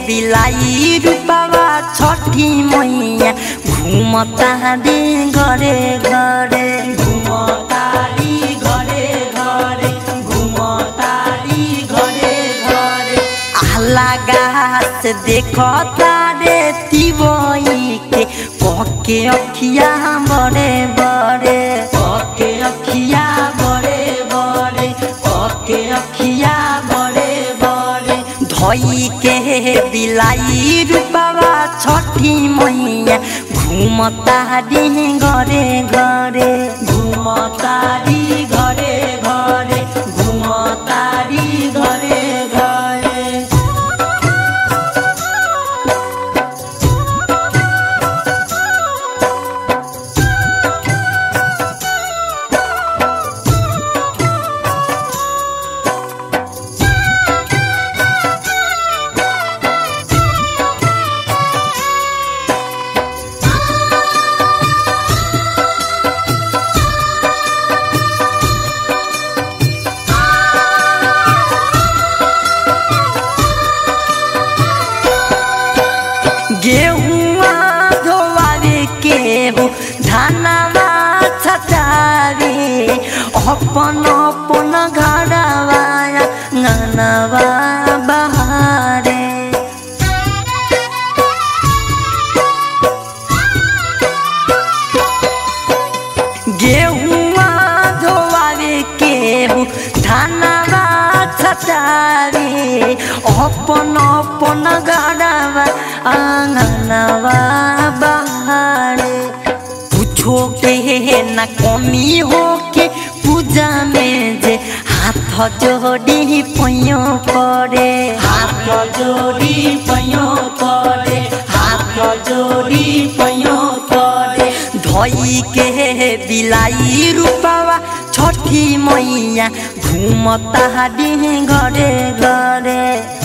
बिलाई रूपवा छठी मैया घुमता दे घरे घरे घुमतारी घरे घरे घुमतारी घरे घरे आला गाछ देखता रे तिवई के पके अखिया बड़े बड़े पके अखिया बड़े बड़े पके अखिया बड़े बड़े धोई के बिलाई रूपवा छठी मैया घुमता दी घरे घरे घुमतारी घरे घरे घुमतारी घरे घरे गेहुआ धोवावे के हो धानवा छटावे अपन अपन घरवा ननवा बहारे गेहुआ धोवावे के हो धानवा छटावे अपन अपन गड़ावा आंगनवा बहारे कुछो के न कमी हो के पूजा में जे हाथ जोड़ी पैयो करे हाथ जोड़ी पैयो करे हाथ जोड़ी पैयो करे धोई के बिलाई रूपवा छठी मैया घूमता दी घरे घरे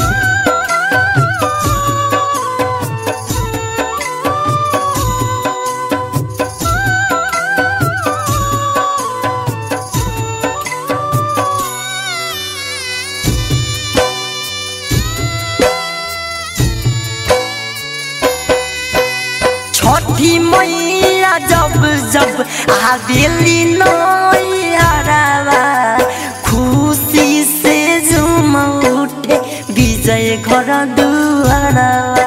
छठी मैया जब जब आवेली नैहरावा खुशी से झूम उठे विजय घर दुआरवा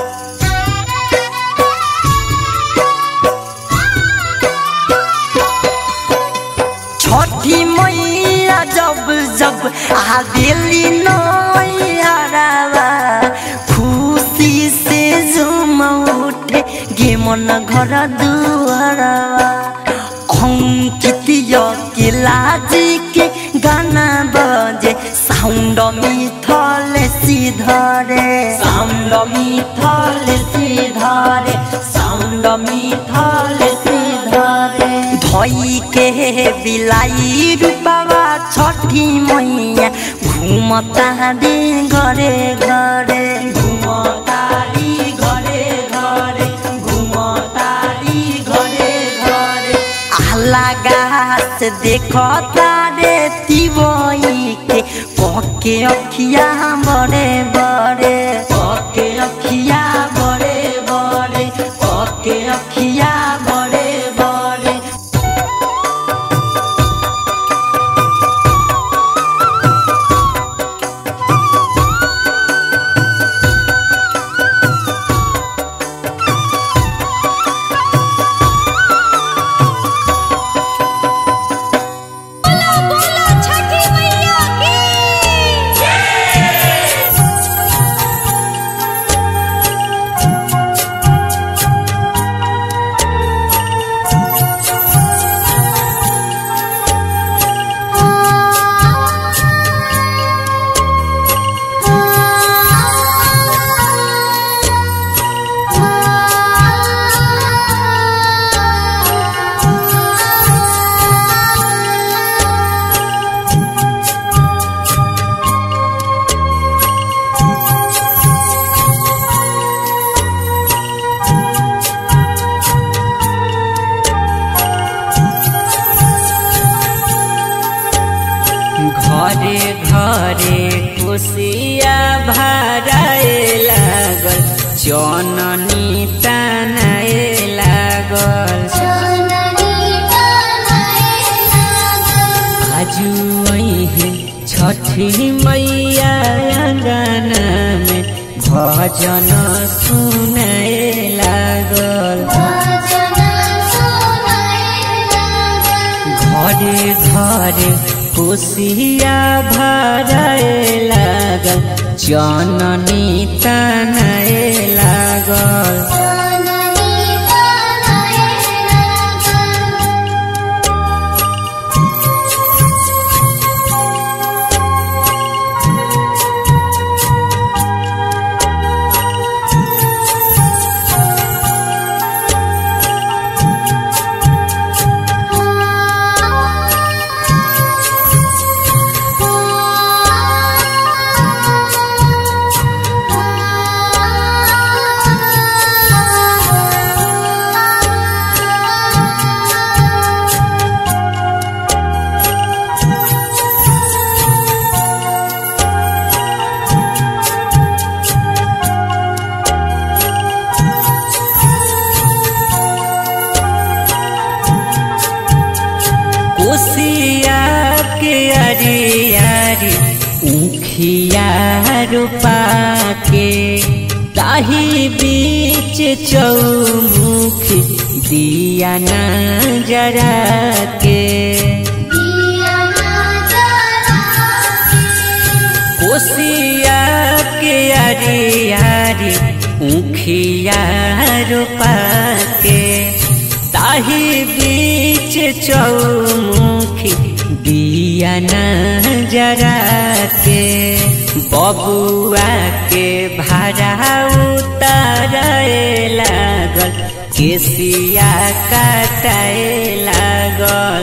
छठी मैया जब जब आवेली नैहरावा खुशी से झूम उठे गे मन घर दुआरवा अंकित किलाजी के गाना बजे साउंड मिथल सीधरे साउंड मिथल सीधरे साउंड मिथल सीधरे धोई के बिलाई रूपवा छठी मैया घुमता दे घरे घरे घुमतारी घरे घरे घुमतारी घरे घरे आला गाछ देखता रे तिवई के पके अखिया बड़े बड़े पके अखिया बड़े बड़े पके अखिया बड़े बड़े बोलो बोलो छठी मैया की घरे घरे खुशिया भराएला जननी तनाए लागल आजु है छठी मैया गाना में भजन सुनाए लागल घरे घरे कोसिया भराए लागल जननी तनाए लागल कोसिया के अरे अरे उखिया रूपा के ताही बीच चौमुख दिया ना जरा के कोसिया के अरे अरे उखिया रूपा के ताही बीच चौमुखी दिया न जरा के बबुआ के भाड़ा उतारे लागल केसिया काटाए लागल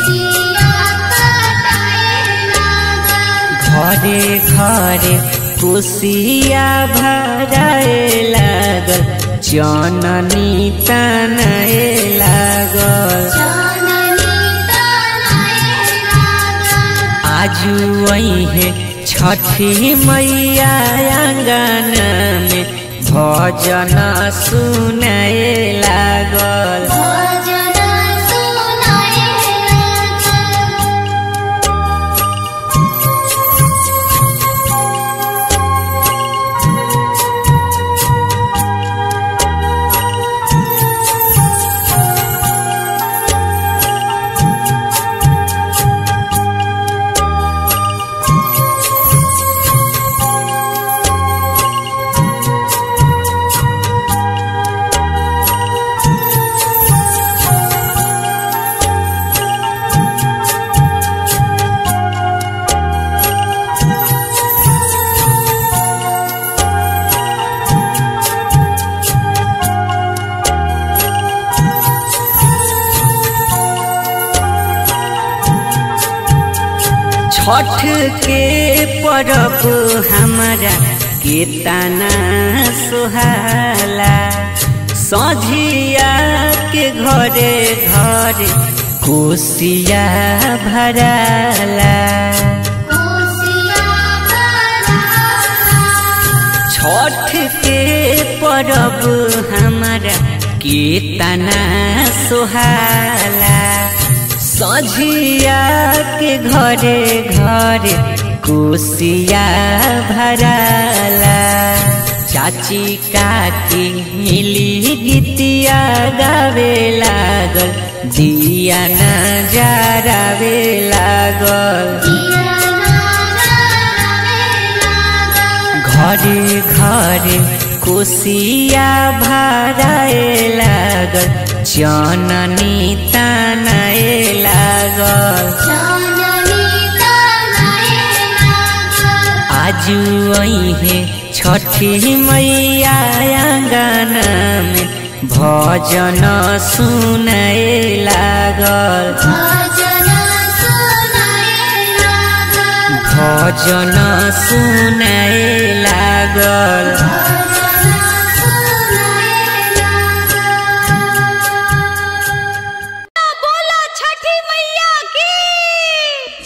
घरे घरे कुसिया भराए लागल जननी तनाए लागल आजु है छठी मैया आंगन में भजन सुनाए लागल छठ के परब हमारा केतना सुहाला सझिया के घरे घरे कोसिया भराला छठ के परब हमारा केतना सुहाला सझिया के घरे घरे कोसिया भराला चाची काकी मिली गीतिया गावे लागल दिया न जरावे लागल घरे घरे कोसिया भराए लागल जननी तनाए लागल आजु है छठी मैया आंगन में भजन सुनाए लागल भजन सुनाए लागल बोलो छठी मैया की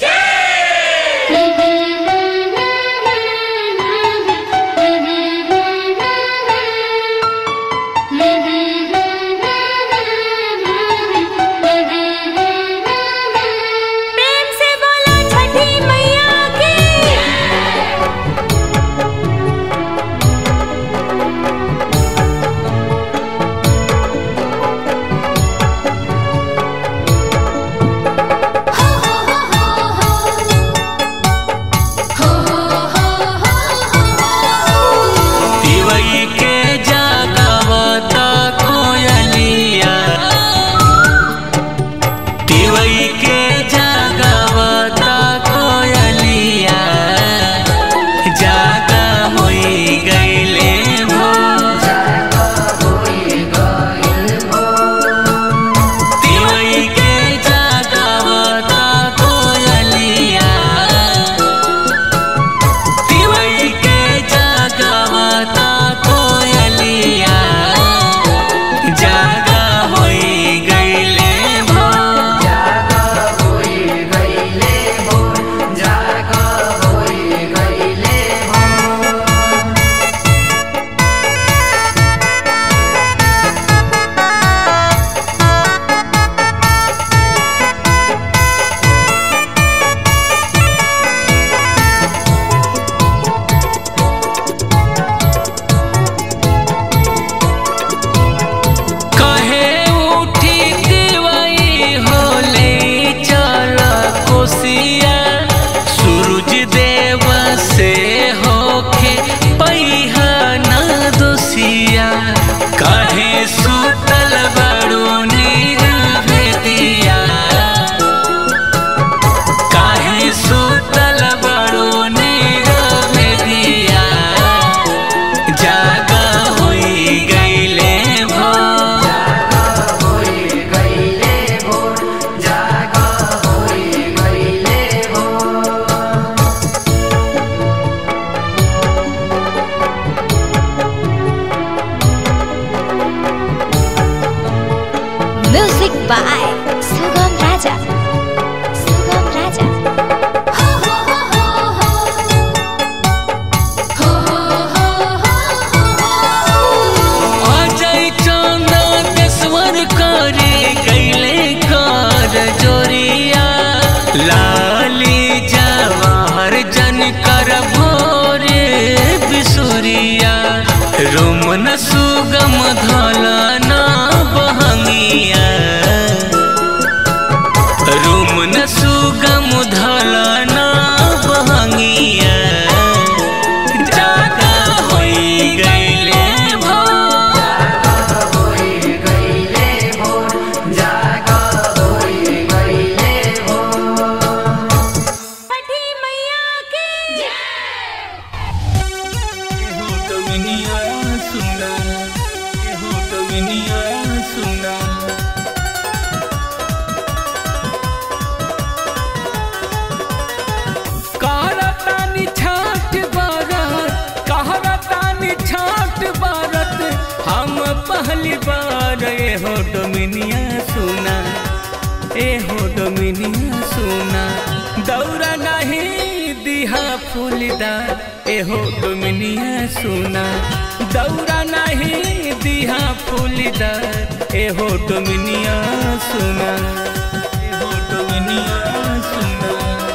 डोमिनिया सुना कहरतानी छाट बारत कहरतानी छाट बारत हम पहली बार ए हो डोमिनिया सुना ए हो डोमिनिया सुना दौरा नहीं दिहा फूलदार ए हो डोमिनिया सुना दौरा नहीं दिहा फूलदार ए हो डोमिनिया सुना ए हो डोमिनिया सुना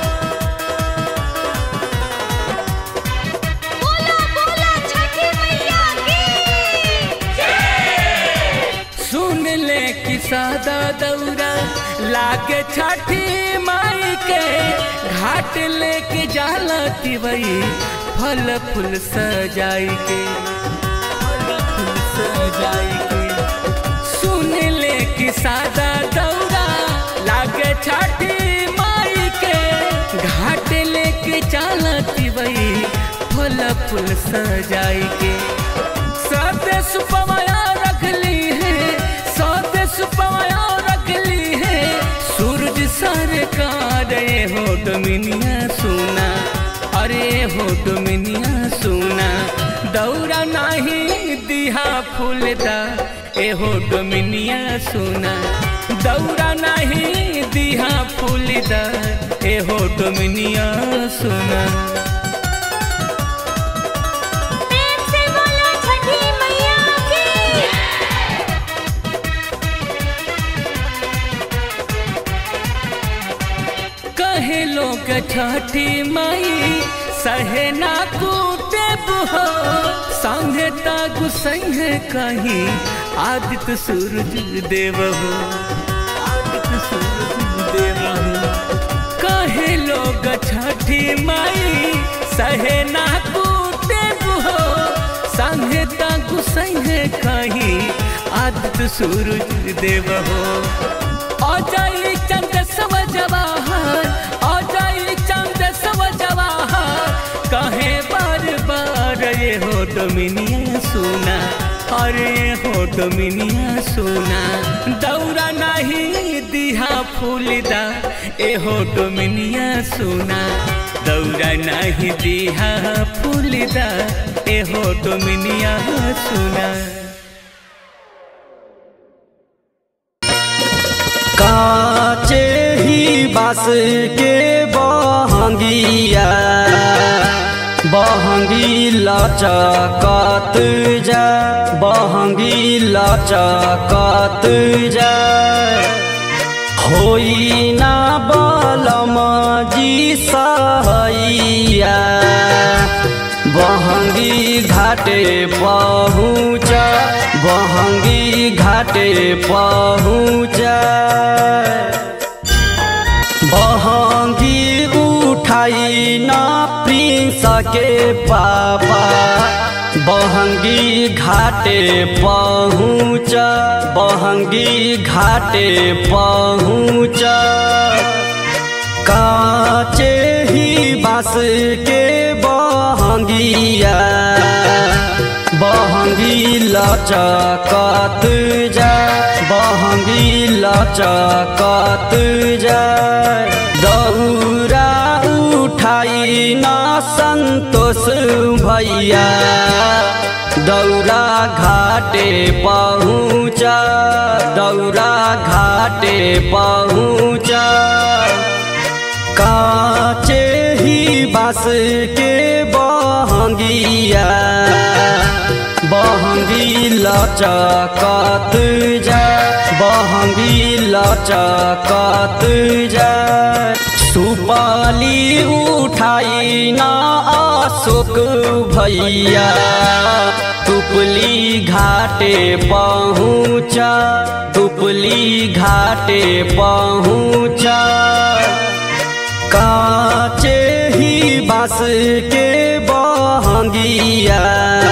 बोला बोला छठी मैया की सुन ले कि सादा दौरा लागे छठी माई के घाट लेके जाला तिवई फल फूल सजाई के फल फूल सजाई के सुन ले कि सादा दौरा लागे छठी माई के घाट लेके जाला तिवई फल फूल सजाई के साथे सुपमाया रख ली है साथे सुपमाया रख ली है सूरज सरकार ए हो डोमिनिया सुना अरे हो डोमिनिया सुना दौरा नहीं दिहा फूलदा ए हो डोमिनिया सुना दौरा नहीं दिहा फूलदा ए हो डोमिनिया सुना प्रेम से बोला छठी मैया की कहे लोग छठी माई सहे ना कूटे हो संगे तागु संगे कहीं आदित्य सूरज देव हो आदित्य सूरज देव हो कहे लोग छठी माई सहे ना कूटे हो संगे तागु संगे कहीं आदित्य सूरज देव हो अजय चंद सब जवाहर अजय चंद सब जवाहर कहे बार बार ये हो डोमिनिया सुना अरे हो डोमिनिया सुना दौरा नहीं दिहा फूलदा ए हो डोमिनिया सुना दौरा नहीं दिहा फूलदा ए हो डोमिनिया सुना काचे ही बास के बहंगिया बहंगी लचकत जा बहंगी लचकत जा होई ना बलम जी सहैया बहंगी घाटे पहुँच बहंगी घाटे पहुँच बहंगी उठाई न प्रिंस के पापा बहंगी घाटे पहुँच बहंगी घाटे पहुँच काचे ही बास के बहंगिया बहंगी लचकत जा बहंगी लचकत जा दौरा उठाई न संतोष भैया दौरा घाटे पहुँच दौरा घाटे पहुँच काचे ही बास के बहंगिया बहंगी लचकत जा बहंगी लचकत जा सुपाली उठाई ना अशोक भैया तुपली घाटे पहुँचा तुपली घाटे पहुँचा काचे ही बास के बहंगिया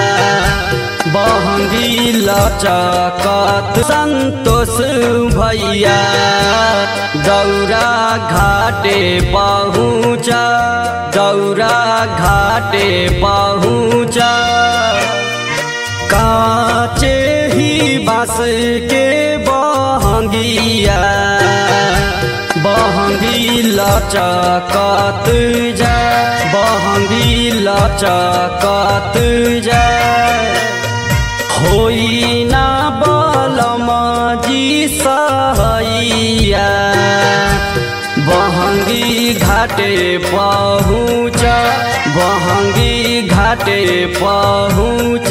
बहंगी लचकत संतोष भैया दौरा घाटे पहुँचा दौरा घाटे पहुँचा काचे ही बास के बहंगिया बहंगी लचकत जा बहंगी लचकत जा होई ना बलम जी सहैया बहंगी घाटे पहुँच बहंगी घाटे पहुँच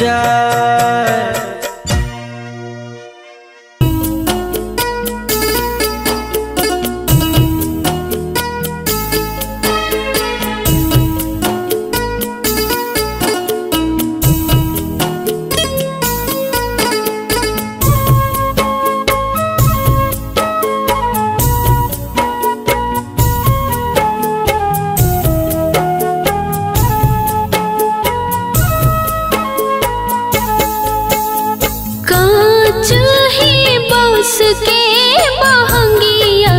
कांच ही बांस के बहंगिया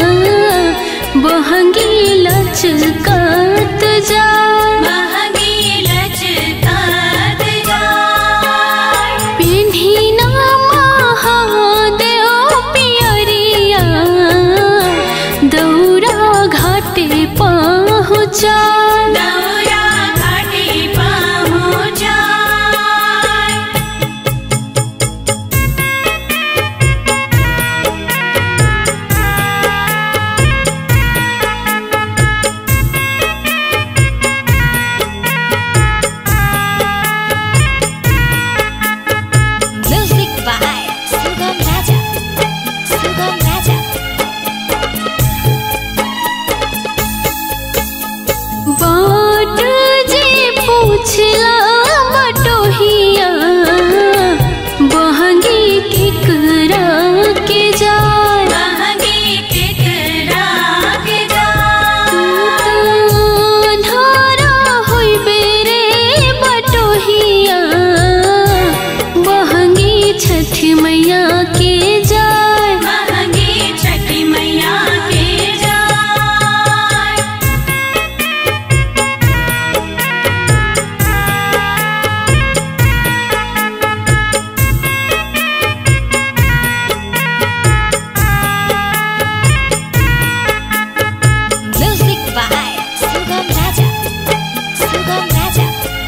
बहंगी लचकात जा महंगी लचकात जाय पिन्ही ना महादेव पियरिया दौरा घाटे पहुँचा दौरा घाटी पहुँचाय Music by Sugam Raja. Sugam Raja. बाट जे पूछला बटोहिया बहंगी केकरा के जाय महंगी केकरा के जाय धारा होइबे रे बटोहिया बहंगी छठ मैया के जाय महंगी छठी मैया के जाय Music by Sugam Raja. Sugam Raja.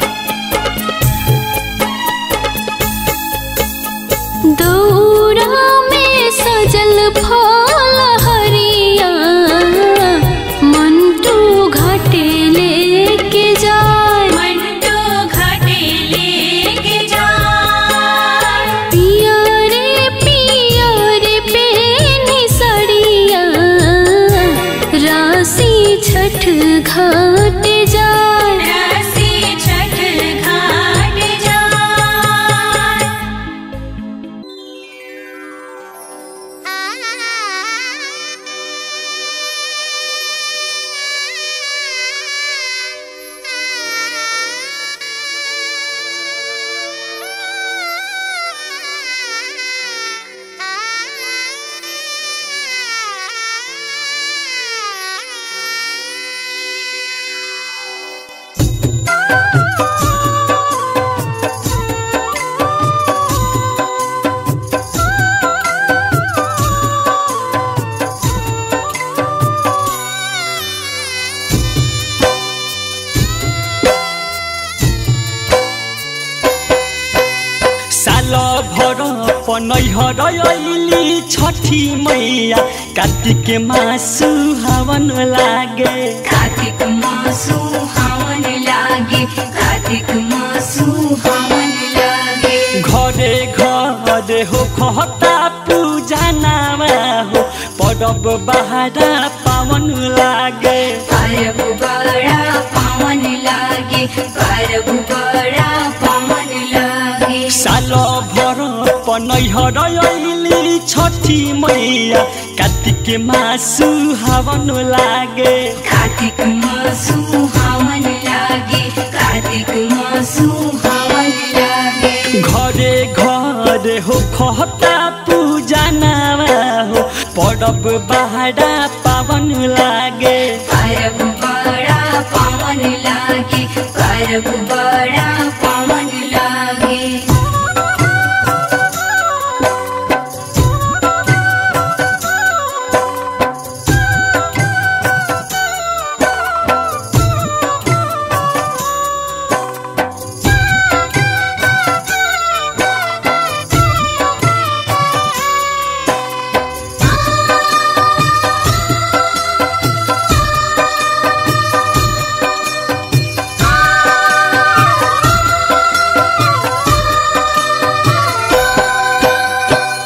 दौरा में सजल फल हरिया मंटू घाटे लेके जाय मंटो घाटे लेके जाय पिया रे पिया रे पेनी सड़िया राशि छठ घाट जाय राशि छठ घाट जाय साल भर पनैहर अइली छठी मैया कार्तिक मासु हवन लागे कार्तिक मासु हवन लागे कार्तिक मासु हवन लागे घरे घरे हो खता पूजा नामा हो परब बहारा पावन लागे परब बड़ा पावन लागे परब बड़ा पावन लागे साल भर पनैहर अइली छठी मैया कार्तिक मासु हवन लागे कार्तिक मासु हवन लागे कार्तिक मासु हवन लागे घरे घरे हो खता पूजा नामा हो परब बहारा पावन लागे परब बड़ा पावन लागे परब बड़ा पावन लागे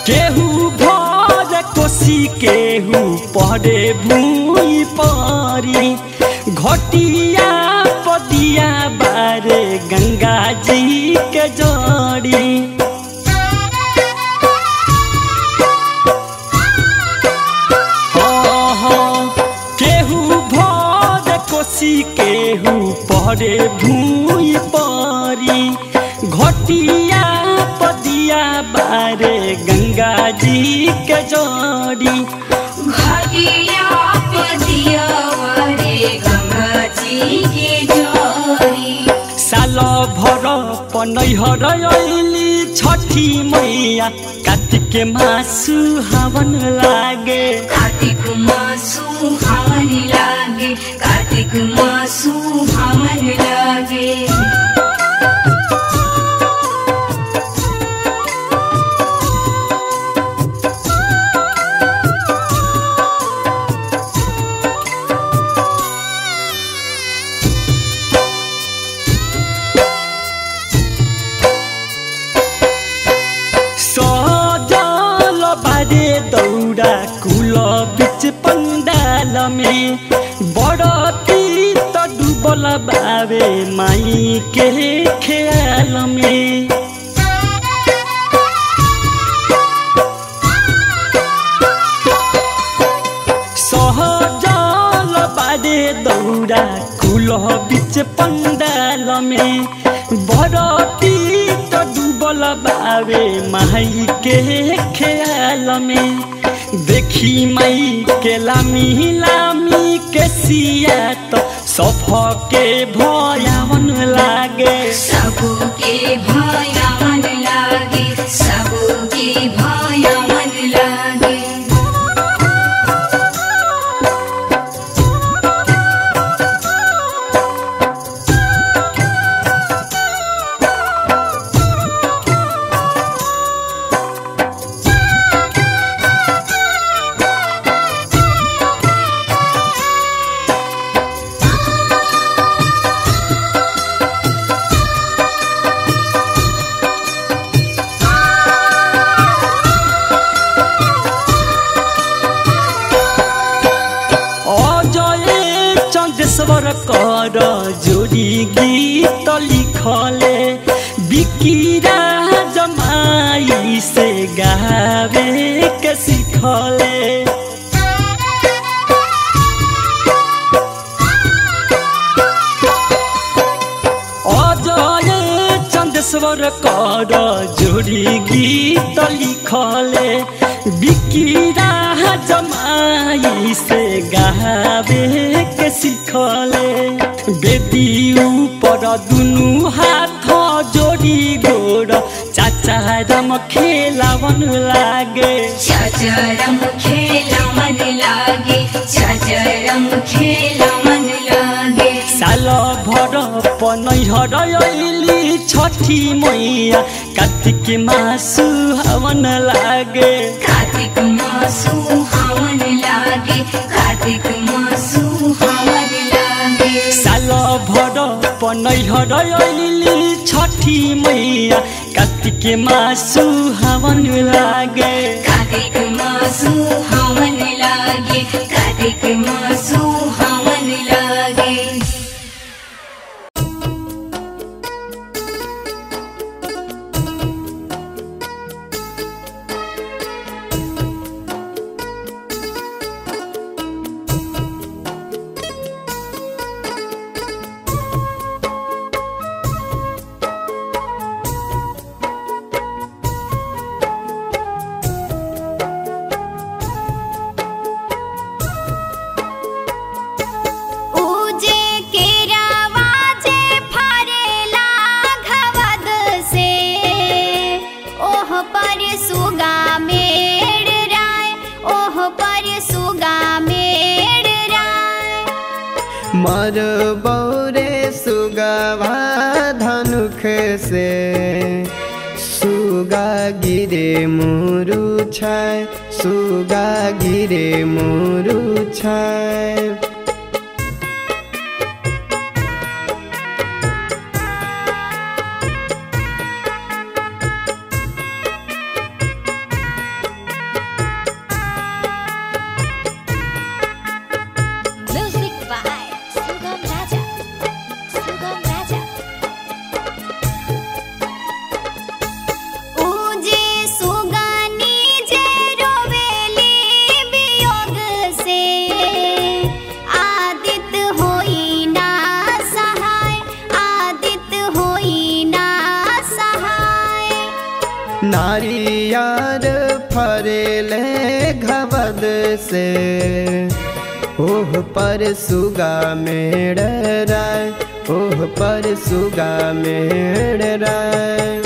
केहू भर कोसी केहू पड़े भूई परी घटिया पदिया बारे गंगा जी के जड़ी हाँ, हाँ, केहू भर कोसी केहू पड़े भूई परी घटिया पदिया बारे गंगा जी के जड़ी घटिया पदिया वारे गंगा जी के जोरी साल भर पनैहर अइली छठी मैया कार्तिक मासु हवन लागे कार्तिक मासु हवन लागे कार्तिक मासु हवन लागे सजल बारे दौड़ा कुल बिच पंडाल में बड़ती त डूबल बावे माई के ख्याल में सहजल बारे दौड़ा कुल बिच पंडाल में बरती त डूबल बावे माई के ख्याल में देखी माई के लामी लामी के सिया त सफ के भयावन लागे सबके भया मन लागे सबके भया मन लागे অজয়ে চন্দ্রেশ্বর কর জোড়ি গীত লিখলে বিকিরা জমাই সে গাবে কে শিখলে অজয়ে চন্দ্রেশ্বর কর জোড়ি গীত লিখলে বিকিরা জমাই সে গাবে কে শিখলে বেদি উপর দুনু হাত जोड़ी गोड़ चाचा रम खेलावन लागे चचरम खेला मन लागे चचरम खेला मन लागे साल भर पनैहर अइली छठी मैया कार्तिक मासु हवन लागे कार्तिक मासु हवन लागे कार्तिक मासु हवन लागे साल भर पनैहर अइली छठी मैया कार्तिक मासु हवन लागे कार्तिक मासु हवन लागे कार्तिक मासु हवन लागे उजे केरावा जे फरेला घवद से ओह पर सुगा मेड़ राय ओह पर सुगा मेड़ राय मर बौरे सुगवा धनुख से सुगा गिरे मुरु छाय सुगा गिरे मुरु छाय यार फरेले घबद से ओह पर सुगा मेड़ राय ओह पर सुगा मेड़ राय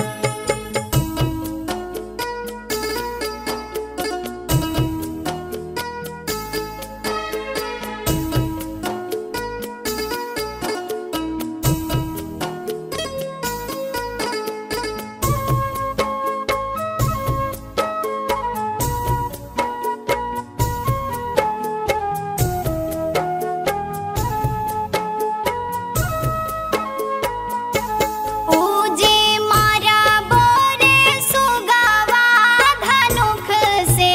उजे मारा बोरे सुगावा धनुख से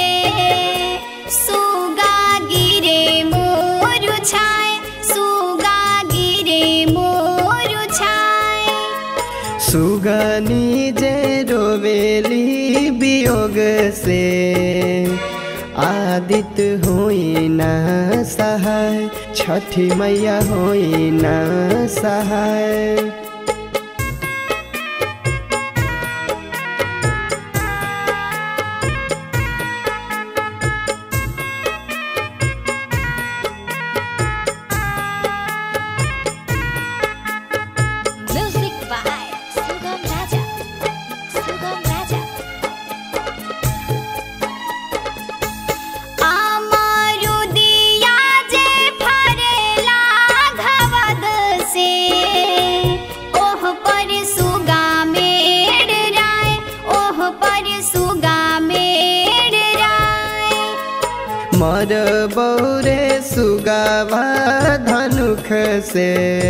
सुगा गिरे मोर छाय सुगा गिरे मोर छाय सुगनी जे रोवेली वियोग से आदित होई ना सहाय छठी मैया होई ना सहाय म्यूजिक बाय सुगम राजा सुगम राजा আমারু দিয়া যে ফরেলা ঘবদ সে ওহ পর সুগা মেড় রায় ওহ পর সুগা মেড় রায় मर बौरे सुगावा धनुख से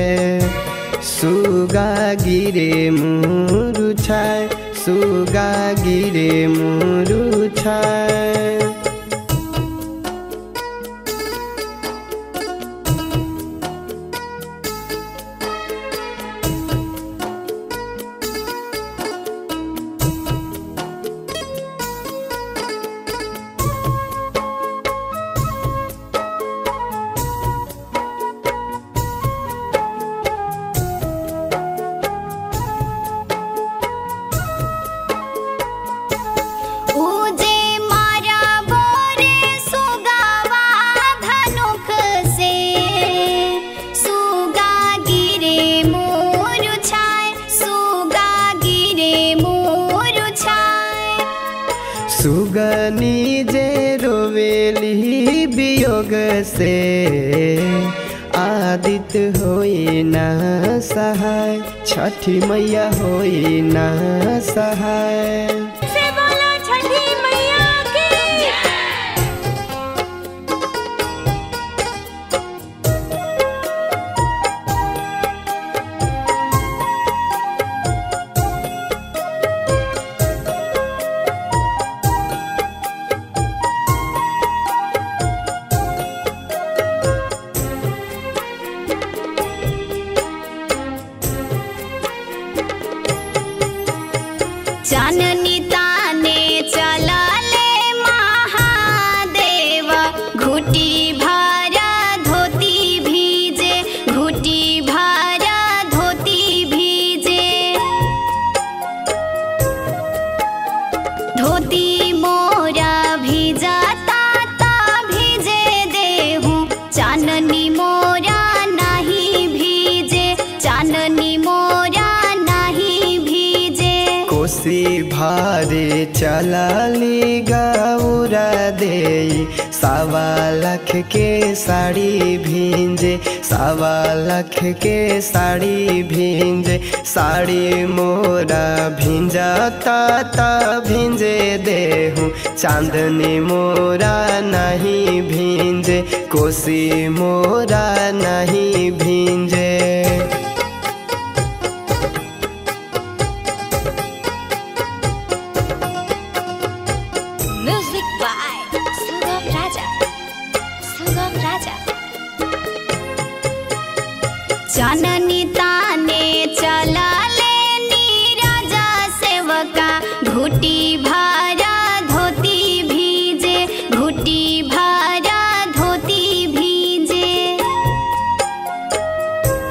सुगा गिरे मुरु छाय सुगा गिरे मुरु छाय उजे मारा बोरे सुगावा धनुख से सुगा गिरे मोर छाय सुगा गिरे मोर छाय सुगनी जे रोवेली वियोग से आदित होई ना सहाय छठी मैया होई ना सहाय से बोलो छठी मैया की चाननी ताने चलले महादेव घुटी भरा धोती भीजे घुटी भरा धोती भीजे धोती मोरा भिजाता ता भिजे देहूँ चाननी मोरा नहीं भीजे चाननी मोरा नहीं भीजे कोसी भारे चलाली गौरा दे सावा लाख के साड़ी भींजे सावा लाख के साड़ी भींजे साड़ी मोरा भिंजाता ता भिंजे देहूँ चांदनी मोरा नहीं भींजे कोसी मोरा नहीं भींजे म्यूजिक बाय सुगम राजा सुगम राजा चाननी ताने चलले नीरजा सेवका घुटी भरा धोती भीजे घुटी भरा धोती भीजे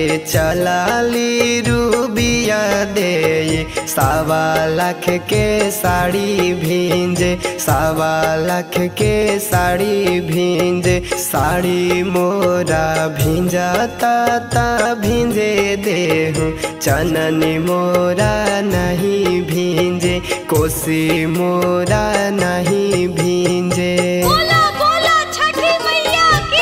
चलाली रूबिया दे सावा लाख के साड़ी भींजे सावा लाख के साड़ी भींजे साड़ी मोरा भींजाता ता भींजे देहूँ चननी मोरा नहीं भींजे कोसी मोरा नहीं भींजे बोला बोला छठी मैया की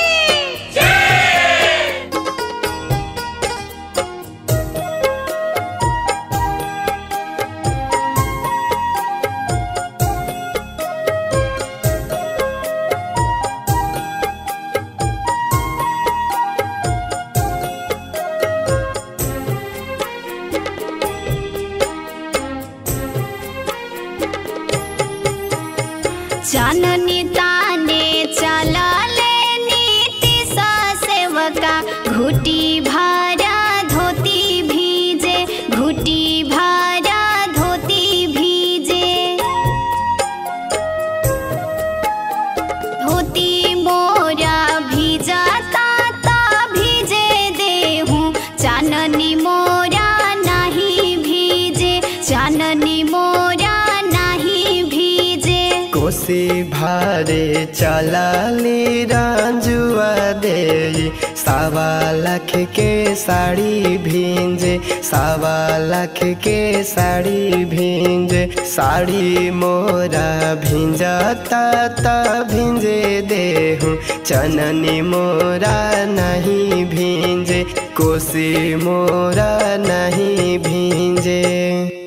चाननी ताने चलले नीति सा सेवका घुटी भारा धोती भीजे घुटी भारा धोती भीजे धोती मोरा भीजाता ता भीजे देहूँ चाननी मोरा नहीं भीजे चाननी मोरा नहीं भीजे कोसी भारे चलाली राजुआ दे सावा लाख के साड़ी भींजे सावा लाख के साड़ी भींजे साड़ी मोरा भींजाता ता भींजे देहूँ चननी मोरा नहीं भींजे कोसी मोरा नहीं भींजे